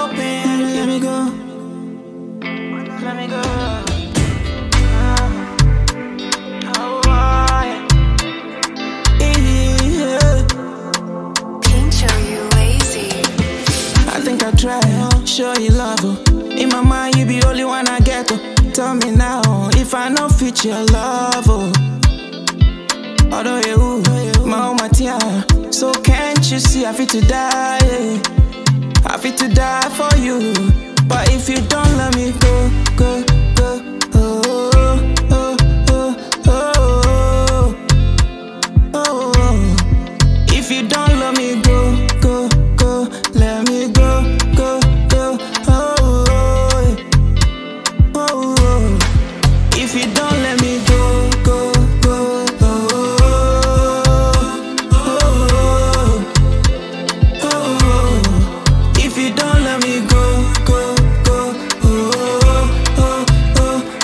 open. Let me go. Let me go. Oh, yeah. Yeah. Pincho, you lazy. I think I try, oh, show you love. Oh. In my mind, you be only one I get. Oh. Tell me now if I know fit your love. Oh. Although you, my own matia. So can't you see I fit to die? yeah. I fit to die for you. But if you don't let me go, go, go. Oh, oh, oh, oh, oh, oh, oh. If you don't let me go, go, go, let me go, go, go. Oh, oh, oh, oh. If you don't let me go, go, go. Oh, oh, oh, oh. If you don't let me go, go, go. Oh, oh, oh,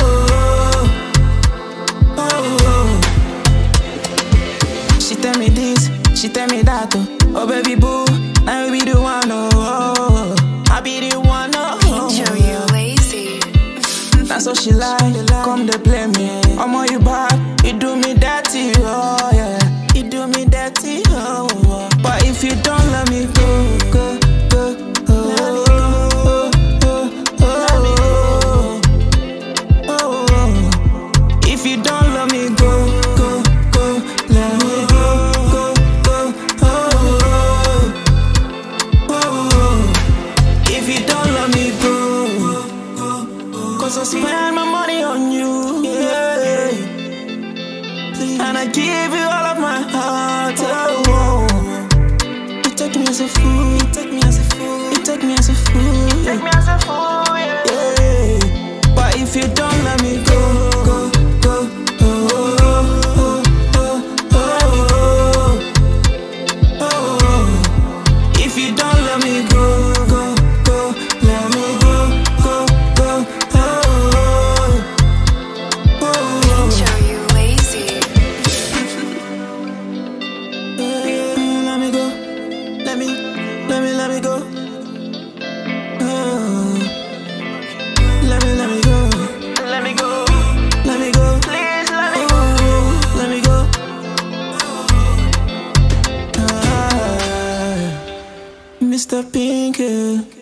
oh, oh, oh. She tell me this, she tell me that, oh. Oh baby boo, now you be the one, oh, oh, oh. I be the one, oh, oh. Pincho, you lazy. That's so she like, come to play me. I'm on you back, you do me dirty, oh yeah. You do me dirty, oh. oh. But if you don't let me go, go, go, oh, oh, oh, oh, oh, oh, oh. If you don't let me go, go, go, let me go, go, go, oh, oh, oh. If you don't let me go, cause I spend my money on you, yeah. And I give you all of my heart, oh, oh. You take me as a fool, you take me as a fool, you take me as a fool, take me as a fool, yeah. yeah. But if you don't let me go, go, go, oh, oh, oh, oh, oh, oh, oh. If you don't let me go, go, go, let me go, go, go, oh, oh, oh. Pincho, you lazy. Let me go, let me, let me, let me go. Oh. Let me, let me go, let me go, let me go. Please let me go, let me go. Ah, Mr. Pinky.